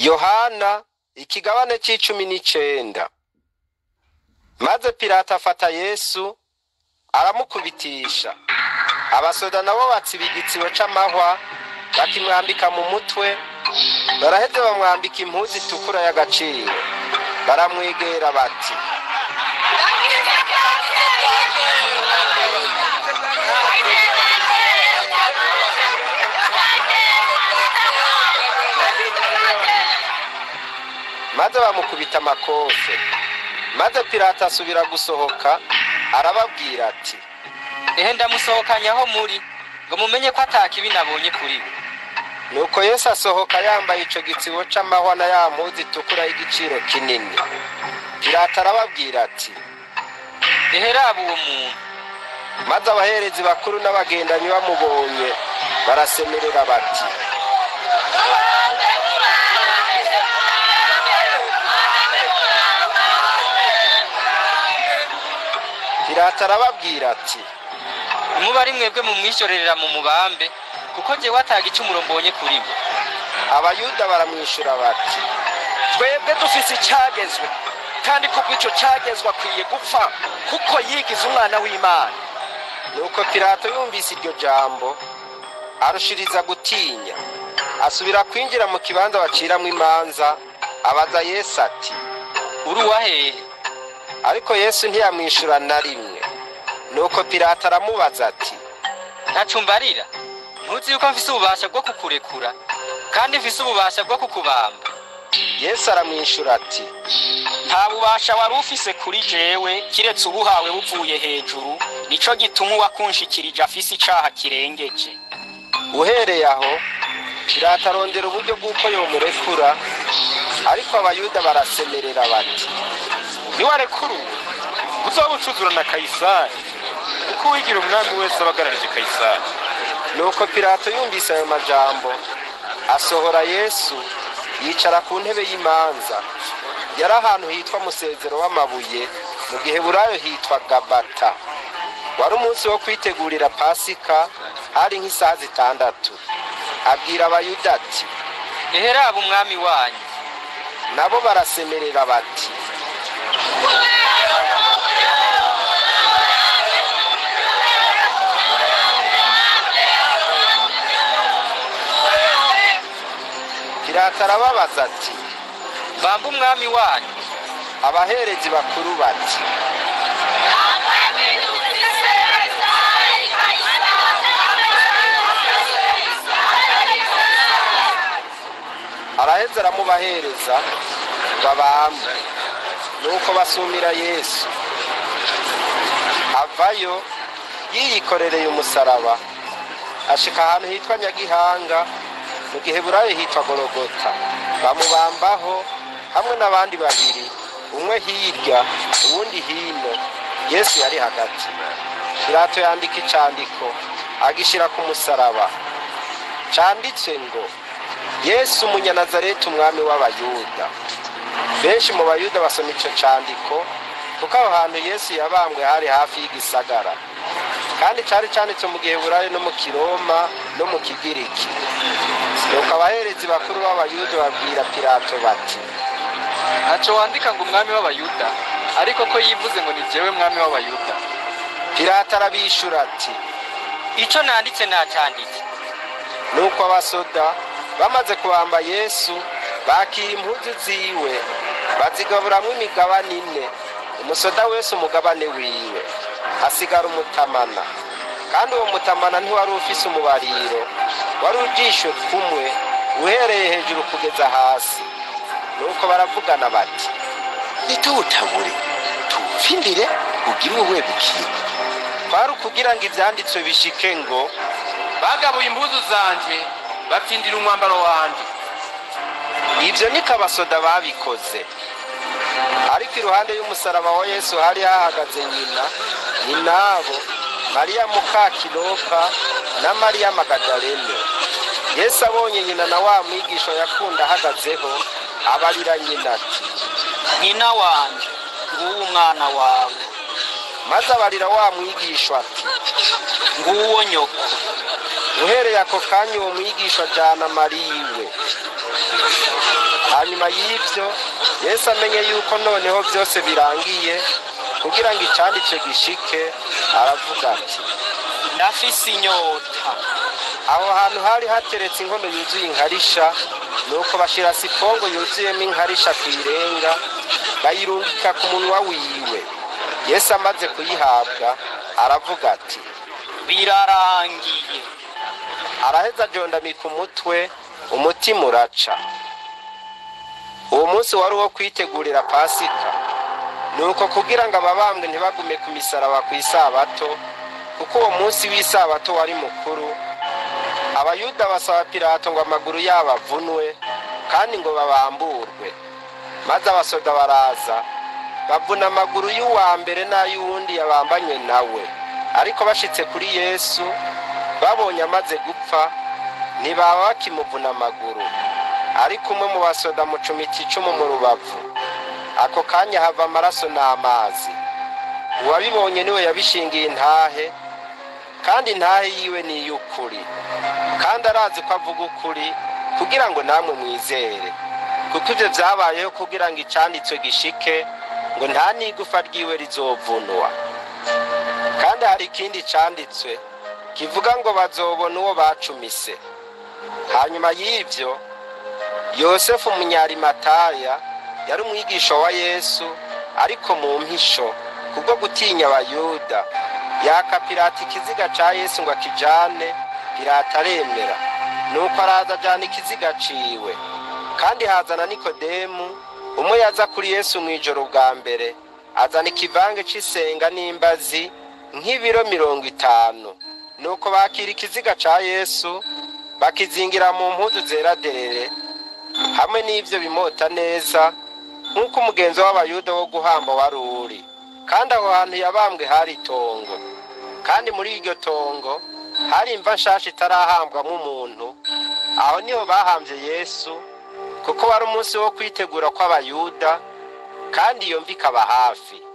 yohana ikigabane c'icumi n'icenda maze pilato afata yesu aramukubitisha abasoda nabo batsiba igitsibo c'amahwa bakimwambika mu mutwe baraheze bamwambika impuzu itukura y'agaciro baramwegera bati maze bamukubita amakofe maze pilato asubira gusohoka arababwira ati ehe ndamusohokanye aho muri ngo mumenye ko atakibi nabonye kuri we nuko yesu asohoka yambaye ico gitsibo c'amahwa na ya mpuzu itukura y'igiciro kinini pilato arababwira ati ehe raba uwo muntu maze abaherezi bakuru n'abagendanyi bamubonye barasemerera bati pilato arababwira ati nimuba ari mwebwe mumwishyorerera mu mubambe kuko jewe ataga icumuro mbonye kuri we abayuda baramwishura bati twebwe dufise icyagezwe kandi kubw'ico cyagezwe akwiye gupfa kuko yigize umwana w'imana nuko pilato yumvise iryo jambo arushiriza gutinya asubira kwinjira mu kibanza baciramwo imanza abaza yesu ati uri uwahehe ariko yesu ntiyamwishura na rimwe nuko pilato aramubaza ati ntaco mbarira ntuzi yuko mfise ububasha bwo kukurekura kandi mfise ububasha bwo kukubamba yesu aramwishura ati nta bubasha wari ufise kuri jewe kiretse ubuhawe buvuye hejuru nico gituma uwakunshikirije afise icaha kirengeje uhereye aho pilato arondera uburyo bw'uko yomurekura ariko abayuda barasemerera bati niwarekuruwe uzoba ucuzura na kayisari kuko uwigira umwami wese aba agararije kayisari nuko pilato yumvise ayo majambo asohora yesu yicara ku ntebe y'imanza yari ahantu hitwa musezero w'amabuye mu gihe burayo hitwa gabata wari umunsi wo kwitegurira pasika hari nk'isaha zitandatu abwira abayuda ati ehe raba umwami wanyu nabo barasemerera bati pilato arababaza ati bamba umwami wanyu abaherezi bakuru bati araheze aramubahereza babambe nuko basumira yesu avayo yiyikorereye umusaraba ashika ahantu hitwa nyagihanga mu gihe burayo hitwa gorogota bamubambaho hamwe n'abandi babiri umwe hirya uwundi hino yesu yari hagati pilato yandika icandiko agishira ku musaraba canditswe ngo yesu umunyanazareti umwami w'abayuda benshi mu bayuda basoma ico candiko kuko aho hantu yesu yabambwe hari hafi y'igisagara kandi cari canditse mu gihe burayo no mu kiroma no mu kigiriki nuko abaherezi bakuru b'abayuda babwira pilato bati ntaco wandika ngo umwami w'abayuda ariko ko yivuze ngo ni jewe mwami w'abayuda pilato arabishura ati ico nanditse nacanditse nuko abasoda bamaze kubamba yesu bakira impuzu ziwe bazigaburamwo imigabane ine umusoda wese umugabane wiwe hasigara umutamana kandi uwo mutamana ntiwari ufise umubariro wari ujisho kumwe uhereye hejuru kugeza hasi nuko baravugana bati nituwutabure tuwupfindire ugire uwe bukira kwari ukugira ngo ivyanditswe bishike ngo bagabuye impuzu zanje batsindira umwambaro wanje ivyo niko abasoda babikoze ariko iruhande y'umusaraba wa yesu hari hahagaze nyina nyinabo mariya mukakilopa na mariya magadalene yesu abonye nyina na wa mwigisha yakunda ahagazeho abarira nyina ati nyina wanje nguwo umwana wawe maze abarira wa mwigisha ati nguwo nyoko uhereye ako kanya uwo mwigisha ajana mariwe hanyuma y'ibyo yesu amenye yuko noneho byose birangiye kugira ngo icyanditswe gishike aravuga ati ndafise inyota aho hantu hari hateretse inkono yuzuye inkarisha nuko bashira sipongo yuzuyemo inkarisha ku irenga bayirungika ku munwa wiwe yesu amaze kuyihabwa aravuga ati birarangiye araheza ajondamika umutwe umutima uraca uwo munsi wari uwo kwitegurira pasika nuko kugira ngo ababambwe ntibagume ku misaraba ku isabato kuko uwo munsi w'isabato wari mukuru abayuda basaba pilato ngo amaguru yabo avunwe kandi ngo babamburwe maze abasoda baraza bavuna amaguru y'uwa mbere n'ay'uwundi yabambanye nawe ariko bashitse kuri yesu babonye amaze gupfa ntibaba bakimuvuna amaguru ariko umwe mu basoda mucumita icumu mu rubavu ako kanya hava amaraso n'amazi uwabibonye niwe yabishingiye intahe kandi intahe yiwe ni iy'ukuri kandi arazi ko avuga ukuri kugira ngo namwe mwizere kuko ibyo byabayeho kugira ngo icyanditswe gishike ngo nta n'igufa ryiwe rizovunwa kandi hari ikindi cyanditswe kivuga ngo bazobona uwo bacumise hanyuma y'ibyo yosefu umunyarimataya yari umwigisha wa yesu ariko mu mpisho kubwo gutinya abayuda yaka pirata ikiziga cya yesu ngo akijane pirata aremera nuko araza ajyana ikiziga ciwe kandi hazana nikodemu umwe yaza kuri yesu mu ijoro bwa mbere azana ikivange cy'isenga n'imbazi nk'ibiro mirongo itanu nuko bakira ikiziga cya yesu bakizingira mu mpuzu zera derere hamwe n'ibyo bimota neza nk'uko umugenzo w'abayuda wo guhamba wari uri kandi aho hantu yabambwe hari itongo kandi muri iryo tongo hari imva nshasha itarahambwamo umuntu aho niho bahambye yesu kuko wari umunsi wo kwitegura kw'abayuda kandi iyo mva ikaba hafi